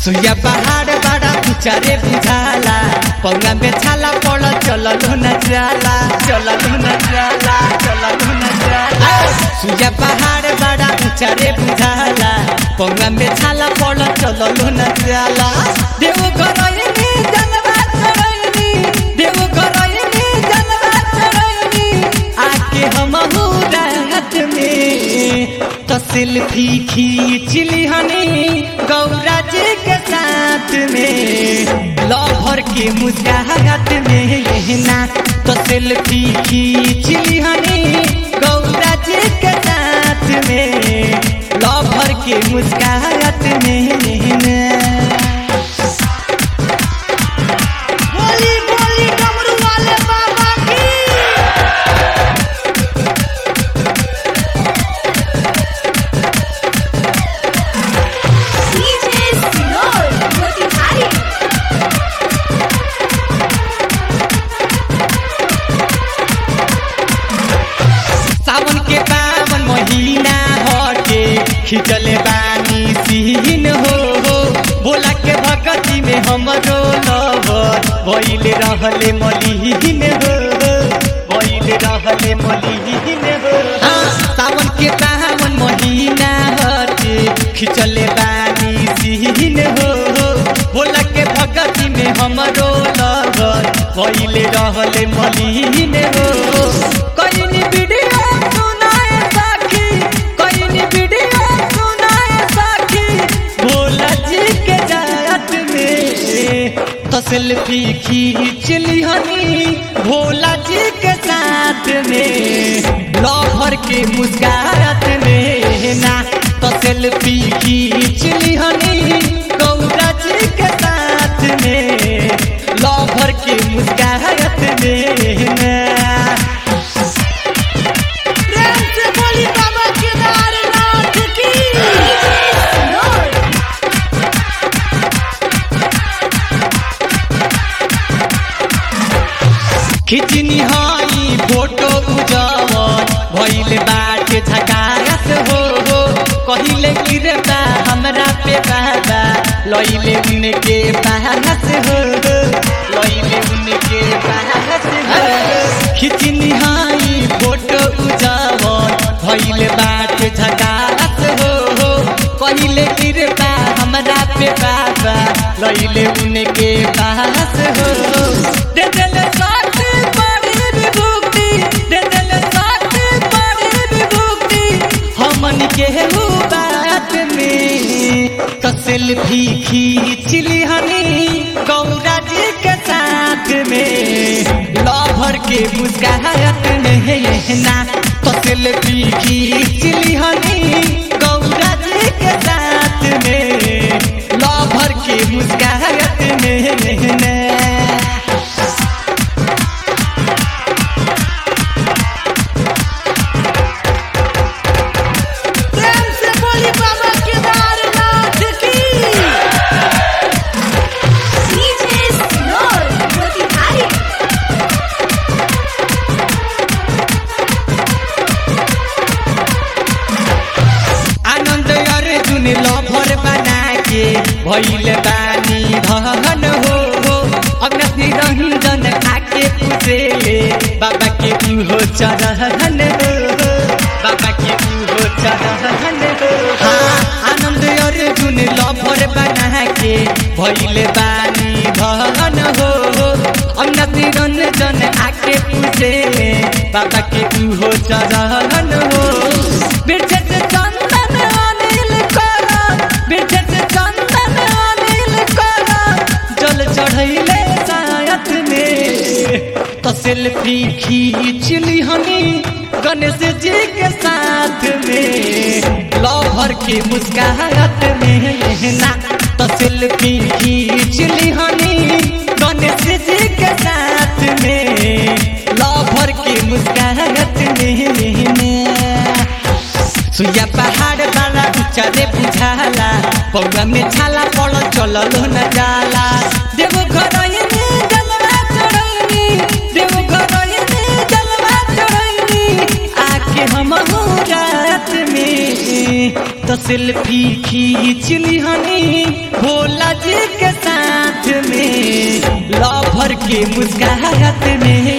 सुइया पहाड़ बड़ा ऊंचा रे बुझाला पौना में छाला पड़ चलल न जाला चलल न जाला चलल न जाला सुइया पहाड़ बड़ा ऊंचा रे बुझाला पौना में छाला पड़ चलल न जाला देव करैनी जनवा चरैनी देव करैनी जनवा चरैनी आके हम रात में तो सेल्फी खींच लिहनी गौरा जी के साथ में लहर के मुस्काहत में ना तो सेल्फी खींच लिहनी गौरा जी के साथ में लहर के मुस्काहत में ना बोली बोली डमरू वाले बाबा की DJ Sinor, Motihari. सावन के पावन महीना हटे खिंचले बानी सीन हो हो बोला के भगती में हमरो लवर भइले रहले मलिहीन हो भइले रहले मलिहीन हो हाँ, सावन के पावन महीना हटे खिंचले बानी सीन हो हो बोला के भगती में हमरो लवर भइले रहले मलिहीन हो कइनी वीडियो सुनाए साखी कइनी वीडियो सुनाए साखी भोला जी के जात में तो सेल्फी खींच लिहनी भोला जी के साथ में लहर के मुस्कात में ना तो सेल्फी खींच लिहनी गौरा जी के साथ में लहर के मुस्कात में ना प्रेम से बोली बाबा केदारनाथ की Sinor, खिचनी हई फोटो उजवन भइल बाटे झकास हो हो कहिले गिरता हमरा पे बाबा लइले उनके पास हो हो लइले उनके पास हो खिचनी हई फोटो उजवन भइल बाटे झकास हो हो कहिले गिरता हमरा पे बाबा लइले उनके पास हो दे दिल साथ बड़ी विभूति दे दिल साथ बड़ी विभूति हमन के हु बात में तो सेल्फी खींच लिहनी गौरा जी के साथ में लभर के मुस्काहत में ना तो सेल्फी खींच लिहनी गौरा जी के साथ में लभर के मुस्काहत में ना प्रेम से बोली बाबा केदारनाथ की DJ Sinor, Motihari. Anand Arjun lover बना के भइल बानी धन हो हो अग्नि रंजन खाके पुसेले बाबा के हो चरहन हो बाबा के हो चरहन हो हाँ आनंद अर्जुन लभर बना के भइल बानी धन हो हो अग्नि रंजन आके पुसेले बाबा के हो चरहन हो बिरछे से चंदन अनिल करा बिरछे से चंदन अनिल करा जल चढ़ैले सायत में तो सेल्फी खींच लिहनी गणेश जी के साथ में लहर के मुस्काहत में ना तो सेल्फी खींच लिहनी गणेश जी के साथ में लहर के मुस्काहत में ना सुइया पहाड़ वाला ऊंचा रे बुझाला पौवा में छाला पड़ चलल न जाला देव घर जलवा चढ़ैनी देव घर जलवा चढ़ैनी आके हम रात में तो तो सेल्फी खींच लिहनी भोला जी के साथ में लभर के मुस्काहत में